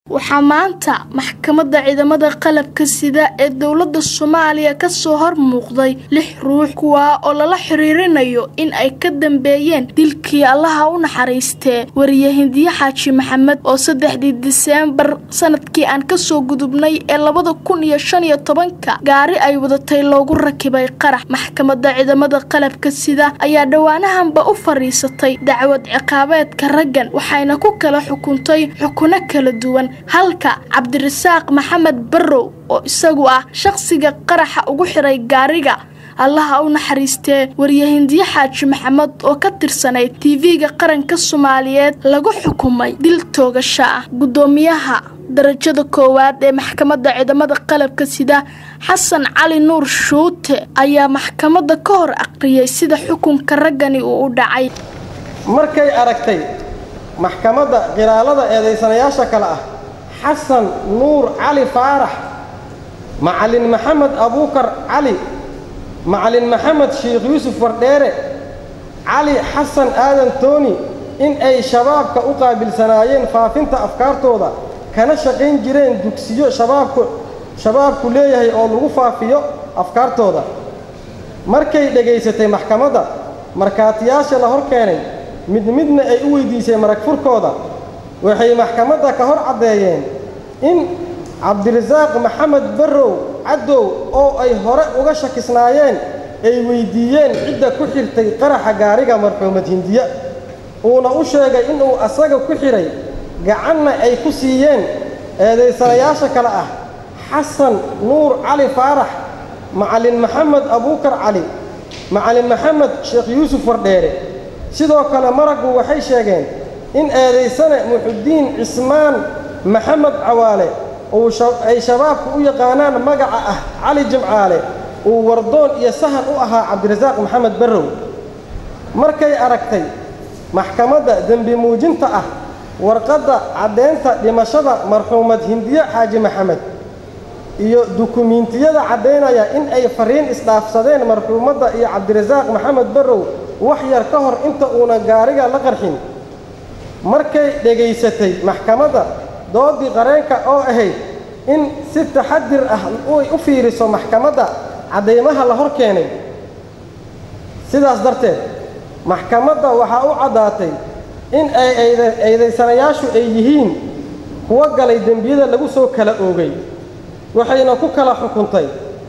waxaa maanta maxkamadda ciidamada qalabka sida ee dowladda soomaaliya kasoo hor muuqday lix ruux kuwaa oo lala xiriirinayo in ay ka dambeeyeen dilkii allaha u naxariistee wariye hindiye xaaji maxamed oo saddexdii diseembar sanadkii aan kasoo gudubnay ee labada kun iyo shan iyo tobanka gaari ay wadatay loogu rakibay qarax maxkamadda ciidamada qalabka sida ayaa dhowaanahanba u fadhiisatay dacwad ciqaabeedka raggan waxayna ku kala xukuntay xukuno kala duwan halka cabdirasaaq maxamed barrow oo isagu ah shaqsiga qaraxa ugu xiray gaariga allaha u naxariistee wariye hindiye xaaji maxamed oo ka tirsanayd tv-ga qaranka soomaaliyeed lagu xukumay dil toogasho ah guddoomiyaha darajada koowaad ee maxkamadda ciidamada qalabka sida xasan cali nuur shuute ayaa maxkamadda ka hor aqriyay sida xukunka raggani uu u dhacay markay aragtay maxkamadda qilaalada eedaysanayaasha kale ah xasan nuur cali faarax macalin maxamed abuukar cali macalin maxamed sheikh yuusuf wardheere cali xasan aadan tooni in ay shabaabka u qaabilsanaayeen faafinta afkaartooda kana shaqayn jireen dugsiyo shabaabku shabaabku leeyahay oo lagu faafiyo afkaartooda markay dhegaysatay maxkamadda markhaatiyaasha la hor keenay mid midna ay u weydiisay marag furkooda waxay maxkamadda ka hor caddeeyeen in cabdirasaaq maxamed barrow caddow oo ay hore uga shakisnaayeen ay weyddiiyeen cidda ku xirtay qaraxa gaariga marxuumad hindiya uuna u sheegay inuu asaga ku xidhay gacanna ay ku siiyeen eedaysanayaasha kale ah xasan nuur cali faarax macalin maxamed abuukar cali macalin maxamed sheekh yuusuf wardheere sidoo kale maraggu waxay sheegeen in eedaysane muxudiin cismaan maxamed cawaale uu ay shabaabku u yaqaanaan magaca ah cali jimcaale uu wardoon iyo sahan u ahaa cabdirasaaq maxamed barrow markay aragtay maxkamadda dembi muujinta ah warqadda caddeynta dhimashada marxuumad hindiye xaaji maxamed iyo dukumiintiyada caddaynaya in ay fariin isdhaafsadeen marxuumadda iyo cabdirasaaq maxamed barrow wax yar ka hor inta uuna gaariga la qarxin markay dhegaysatay maxkamadda doodii qareenka oo ahayd in si taxadir ah ay u fiiriso maxkamadda caddaymaha la hor keenay sidaas darteed maxkamadda waxaa u caddaatay in ay eedaysanayaashu ay yihiin kuwo galay dembiyada lagu soo kala oogay waxayna ku kala xukuntay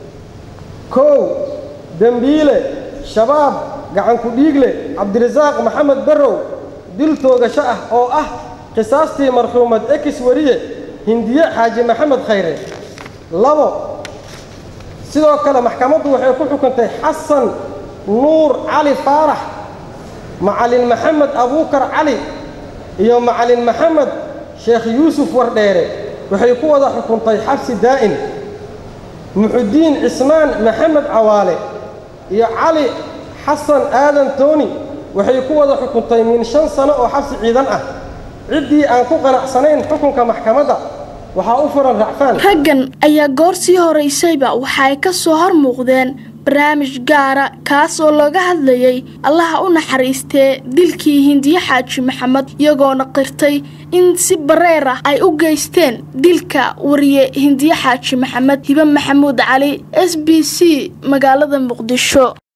kow dembiile shabaab gacanku dhiigle cabdirasaaq maxamed barrow dil toogasho ah oo ah qisaastii marxuumad ekis wariye hindiye xaaji maxamed khayre labo sidoo kale maxkamaddu waxay ku xukuntay xasan nuur cali faarax macalin maxamed abuukar cali iyo macalin maxamed sheekh yuusuf wardheere waxay ku wada xukuntay xabsi daa'in muxudiin cismaan maxamed cawaale iyo cali xasan aadan tooni waxay ku wada xukuntay min shan sano oo xabsi ciidan ah ciddii aan ku qanacsanayn xukunka maxkamadda waxaa u furan racfaan raggan ayaa goor sii horaysayba waxa ay ka soo hor muuqdeen barnaamij gaara kaas oo looga hadlayay allaha u naxariistee dilkii hindiye xaaji maxamed iyagoona qirtay in si bareer ah ay u geysteen dilka wariye hindiye xaaji maxamed hibe maxamuud cali s b c magaalada muqdisho